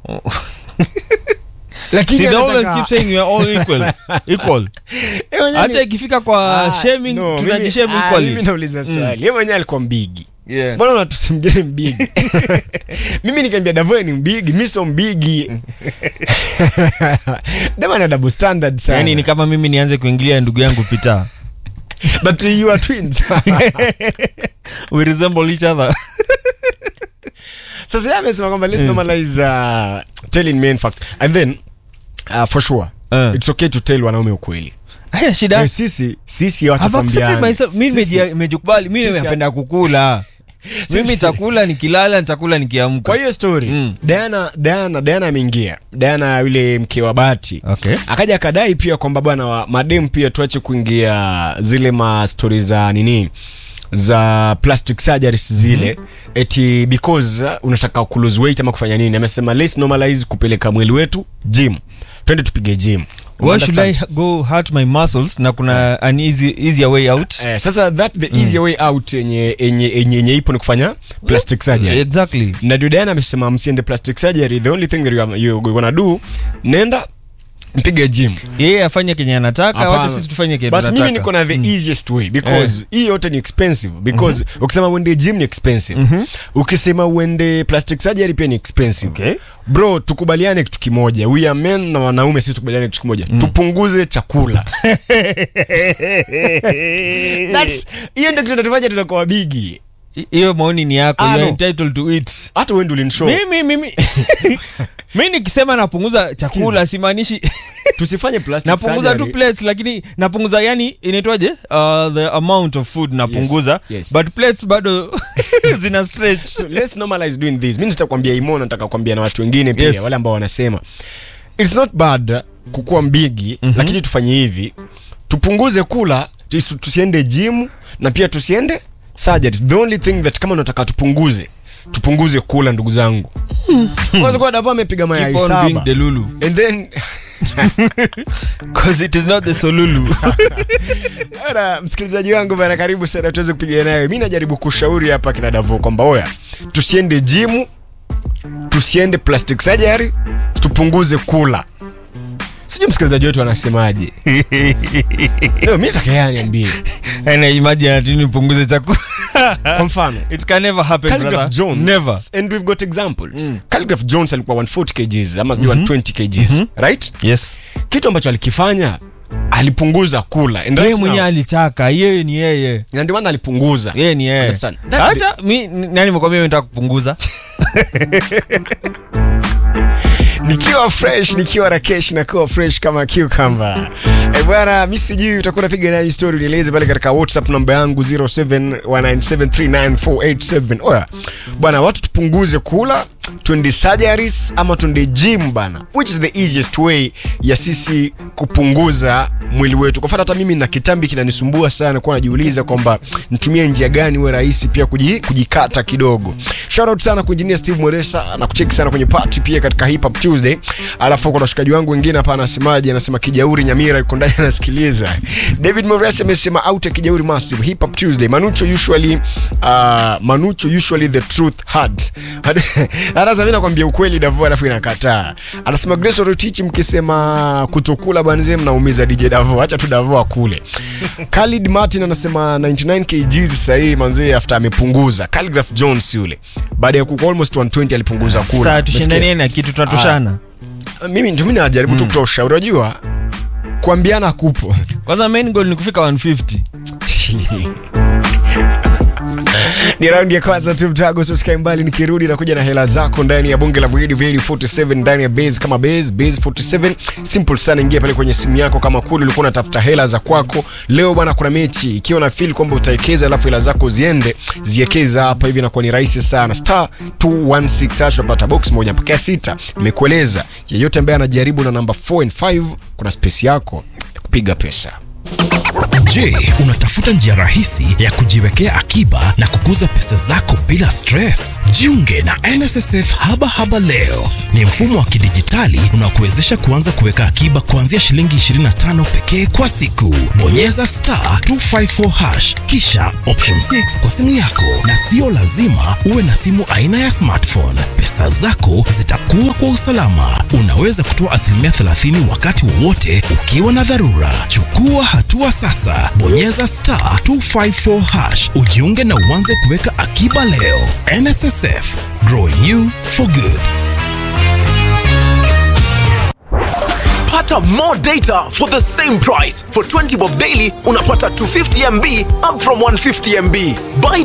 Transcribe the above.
lakini See, they always anataka- keep saying we are all equal. Equal. Eh, mwenyewe Hata ni- ikifika kwa Ah, shaming no, tunajishame mimi- ah, equally. mimi nauliza swali yeye mwenyewe alikuwa mbigi Yeah. mbona unatusimgine mbigi mimi nikiambia davoe ni mbigi mi so mbigi dema na double standard sana Yaani ni kama mimi nianze kuingilia ndugu yangu Peter. but you are twins We resemble each other. sasa yeye amesema kwamba let's normalize uh, telling men fact and then uh, for sure Eh. it's okay to tell wanaume ukweli Haina shida. Eh, sisi sisi wacha I've accepted tuambiane. myself. Mimi Sisi- meji- nimejikubali. Mimi Sisi- napenda kukula. Mimi nitakula nikilala, nitakula nikiamka. kwa hiyo story Mm. Diana Diana Diana ameingia Diana yule mke wa Bahati Okay. akaja akadai pia kwamba bwana wa madem pia tuache kuingia zile ma stori za nini za plastic surgeries zile eti because uh, unataka ku lose weight ama kufanya nini amesema let's normalize kupeleka mwili wetu gym twende tupige gym Why should I Understand? go hurt my muscles na kuna an easy, easier way out? Eh, sasa that the easier way out yenye yenye yenye yenye ipo ni kufanya plastic surgery Exactly. na ndio Diana amesema msiende plastic surgery the only thing that you are, you gonna do nenda mpige gym Yeye afanye kenye anataka, Hapana. wacha sisi tufanye kenye basi mimi tunataka. niko na the easiest way because hii yote ni expensive because ukisema uende gym ni expensive ukisema uende plastic surgery pia ni expensive Okay. bro tukubaliane kitu kimoja we are men na wanaume sisi tukubaliane kitu kimoja tupunguze chakula That's- hiyo ndio kitu natufanya tunakuwa bigi I- Hiyo maoni ni yako. Ah, You are no. entitled to it. hata wewe ndio ulinishow Mimi mimi mimi nikisema napunguza chakula simaanishi tusifanye plastic napunguza tu surgery. plates lakini napunguza yani inaitwaje uh, the amount of food napunguza yes. but plates bado zina stretch so let's normalize doing this mi nitakwambia imo nataka kuambia na watu wengine pia Yes. wale ambao wanasema it's not bad kukuwa mbigi mm-hmm. lakini tufanye hivi tupunguze kula tusi- tusiende gym na pia tusiende surgeries the only thing that kama unataka tupunguze tupunguze kula ndugu zangu kwanza kwa davo amepiga mayai Keep on being saba delulu and then because it is not the solulu Bana, msikilizaji wangu bana, karibu sana tuweze kupiga nayo. Mi najaribu kushauri hapa kina Davo kwamba oya, tusiende jimu, tusiende plastic surgery, tupunguze kula. Sijui msikilizaji wetu anasemaje. Leo mi nataka yeye aniambie. and I imagine ati nipunguze chakula Kwa mfano it can never happen Calligraph brother Jones never and we've got examples. Calligraph Jones alikuwa 140 kgs ama sijui 120 kgs, right? yes Kitu ambacho alikifanya alipunguza kula. And yeye right mwenyewe now, alitaka yeye ni yeye na ndio maana alipunguza. yeye ni yeye Understand? That's the- acha mi nani mekwambia mimi nataka kupunguza nikiwa fresh nikiwa na kesh nakuwa fresh kama cucumber eh bwana mi sijui utakuwa napiga nayo story nieleze pale katika whatsapp namba yangu 0719739487 oya bwana watu tupunguze kula twende surgeries ama twende gym bana which is the easiest way ya sisi kupunguza mwili wetu kwa mfano hata mimi na kitambi kinanisumbua sana kuwa najiuliza kwamba nitumie njia gani uwe rahisi pia kuji, kujikata kidogo shout out sana kwa engineer Steve Mweresa na kucheki sana kwenye party pia katika hip hop Tuesday alafu kuna washikaji wangu wengine hapa anasemaje anasema kijauri Nyamira yuko ndani anasikiliza David Mweresa amesema out ya kijauri massive hip hop Tuesday Manucho usually uh, Manucho usually the truth hurts anasema mimi nakwambia ukweli Davo alafu inakataa anasema Grace Rotich mkisema kutokula banze mnaumiza DJ Davo acha tu Davo akule Khalid Martin anasema 99 kg sasa hii manzee after amepunguza Calligraph Jones yule baada ya kuko almost 120 alipunguza kula saa tushindanie na kitu tunatoshana mimi ndio mimi najaribu tu kutoa ushauri unajua kuambiana kupo kwanza main goal ni kufika 150 ni raundi ya kwanza tu mtago usikae mbali nikirudi nakuja na hela zako ndani ya bunge la Void Void 47 ndani ya base kama base base 47 simple sana ingia pale kwenye simu yako kama kule ulikuwa unatafuta hela za kwako leo bwana kuna mechi ikiwa na feel kwamba utawekeza alafu hela zako ziende ziekeza hapa hivi inakuwa ni rahisi sana star 216 hash unapata box moja mpaka sita nimekueleza yeyote ambaye anajaribu na namba 4 and 5 kuna space yako ya kupiga pesa Je, unatafuta njia rahisi ya kujiwekea akiba na kukuza pesa zako bila stress? Jiunge na NSSF Haba Haba leo. Ni mfumo wa kidijitali unaokuwezesha kuanza kuweka akiba kuanzia shilingi 25 pekee kwa siku. Bonyeza star 254 hash kisha option 6 kwa simu yako, na sio lazima uwe na simu aina ya smartphone. Pesa zako zitakuwa kwa usalama. Unaweza kutoa asilimia 30 wakati wowote ukiwa na dharura. Chukua hatua sasa, bonyeza star 254 hash ujiunge na uanze kuweka akiba leo. NSSF, growing you for good. Pata more data for the same price. For 20 bob daily unapata 250 MB up from 150 MB. Buy